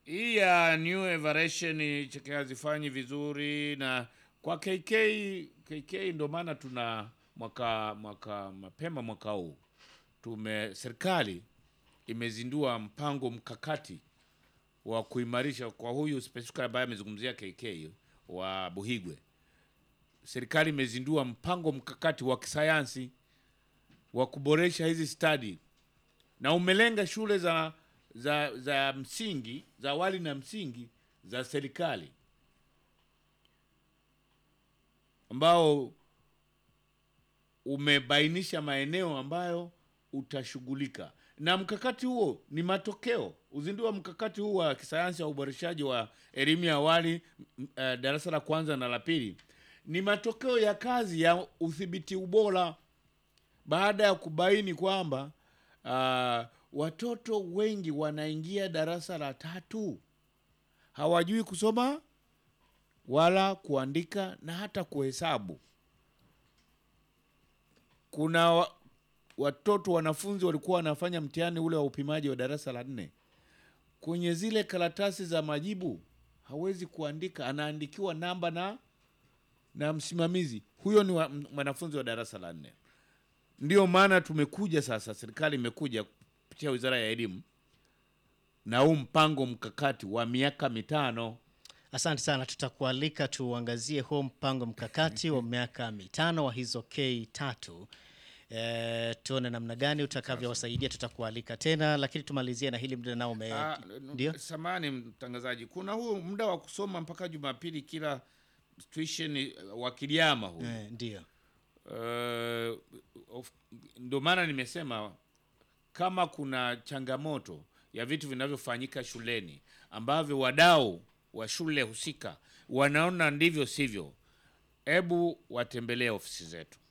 hii ya new evaluation cheke hazifanyi vizuri na kwa KK KK ndio maana tuna mwaka mwaka mapema mwaka huu tume serikali imezindua mpango mkakati wa kuimarisha kwa huyu specifically ambaye amezungumzia KK wa Buhigwe. Serikali imezindua mpango mkakati wa kisayansi wa kuboresha hizi stadi na umelenga shule za za za msingi za awali na msingi za serikali ambao umebainisha maeneo ambayo utashughulika na mkakati huo. Ni matokeo uzinduzi wa mkakati huu wa kisayansi wa uboreshaji wa elimu ya awali m- eh, darasa la kwanza na la pili ni matokeo ya kazi ya udhibiti ubora baada ya kubaini kwamba uh, watoto wengi wanaingia darasa la tatu hawajui kusoma wala kuandika na hata kuhesabu. Kuna wa, watoto wanafunzi walikuwa wanafanya mtihani ule wa upimaji wa darasa la nne, kwenye zile karatasi za majibu hawezi kuandika, anaandikiwa namba na na msimamizi. Huyo ni wa- mwanafunzi wa darasa la nne. Ndio maana tumekuja sasa, serikali imekuja kupitia wizara ya elimu na huu mpango mkakati wa miaka mitano. Asante sana, tutakualika tuangazie huo mpango mkakati wa miaka mitano wa hizo K tatu. E, tuone namna gani utakavyowasaidia. Tutakualika tena, lakini tumalizie na hili muda nao ume Ah, ndio Samani mtangazaji, kuna huu muda wa kusoma mpaka Jumapili kila tuition eh, wa Kiliama huu Eh, ndio Eh, of- ndio maana nimesema kama kuna changamoto ya vitu vinavyofanyika shuleni ambavyo wadau wa shule husika wanaona ndivyo sivyo, hebu watembelee ofisi zetu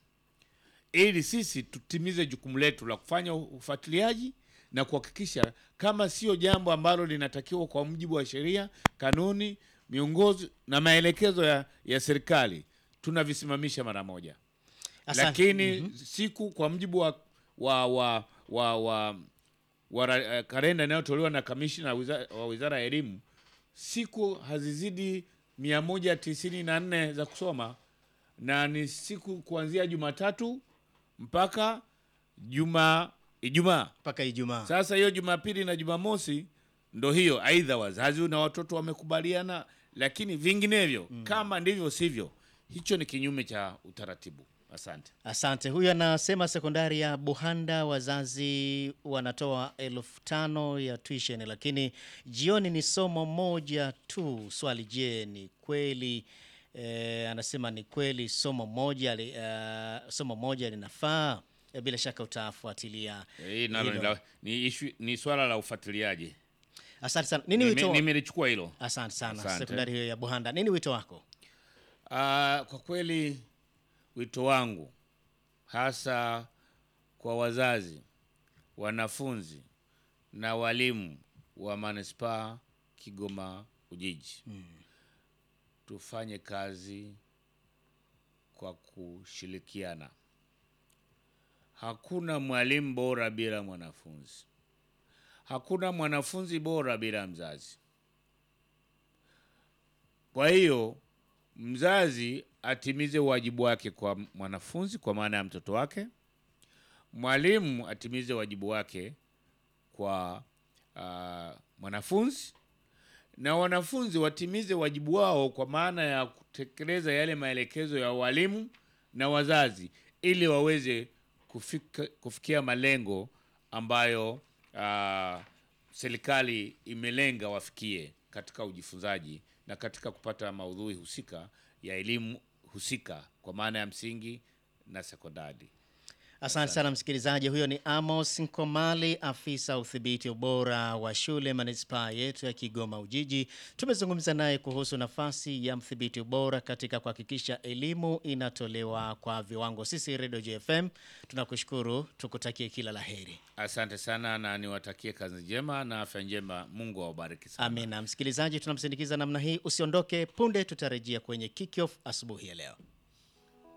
ili sisi tutimize jukumu letu la kufanya ufuatiliaji na kuhakikisha kama sio jambo ambalo linatakiwa kwa mujibu wa sheria, kanuni, miongozo na maelekezo ya, ya serikali tunavisimamisha mara moja Asante. lakini siku kwa mujibu wa wa wa wa, wa, wa ra- eh, kalenda inayotolewa na kamishna wiza- wa wizara ya elimu, siku hazizidi mia moja tisini na nne za kusoma na ni siku kuanzia Jumatatu mpaka juma Ijumaa. mpaka Ijumaa. Sasa hiyo Jumapili na Jumamosi ndo hiyo, aidha wazazi na watoto wamekubaliana, lakini vinginevyo kama ndivyo sivyo, hicho ni kinyume cha utaratibu. Asante. Asante. Huyu anasema sekondari ya Buhanda wazazi wanatoa elfu tano ya tuition, lakini jioni ni somo moja tu. Swali, je, ni kweli eh, anasema ni kweli somo moja li, eh, somo moja linafaa? Eh, bila shaka utafuatilia Hii nalo ni, hilo. la- ni, issue- ni swala la ufuatiliaji. Asante sana. Nini Nime- wito? Nimelichukua hilo. Asante sana. Asante. Sekondari hiyo ya Buhanda, nini wito wako? Ah, kwa kweli wito wangu hasa kwa wazazi, wanafunzi na walimu wa manispaa Kigoma Ujiji, tufanye kazi kwa kushirikiana. Hakuna mwalimu bora bila mwanafunzi, hakuna mwanafunzi bora bila mzazi. Kwa hiyo mzazi atimize wajibu wake kwa mwanafunzi kwa maana ya mtoto wake, mwalimu atimize wajibu wake kwa ah, mwanafunzi, na wanafunzi watimize wajibu wao kwa maana ya kutekeleza yale maelekezo ya walimu na wazazi, ili waweze kufika, kufikia malengo ambayo ah, serikali imelenga wafikie katika ujifunzaji na katika kupata maudhui husika ya elimu husika kwa maana ya msingi na sekondari. Asante sana msikilizaji, huyo ni Amos Nkomali, afisa udhibiti ubora wa shule manispaa yetu ya Kigoma Ujiji. Tumezungumza naye kuhusu nafasi ya mdhibiti ubora katika kuhakikisha elimu inatolewa kwa viwango. Sisi Redio JFM tunakushukuru, tukutakie kila la heri. Asante sana na niwatakie kazi njema na afya njema. Mungu awabariki sana. Amina. Msikilizaji, tunamsindikiza namna hii, usiondoke. Punde tutarejea kwenye kickoff asubuhi ya leo.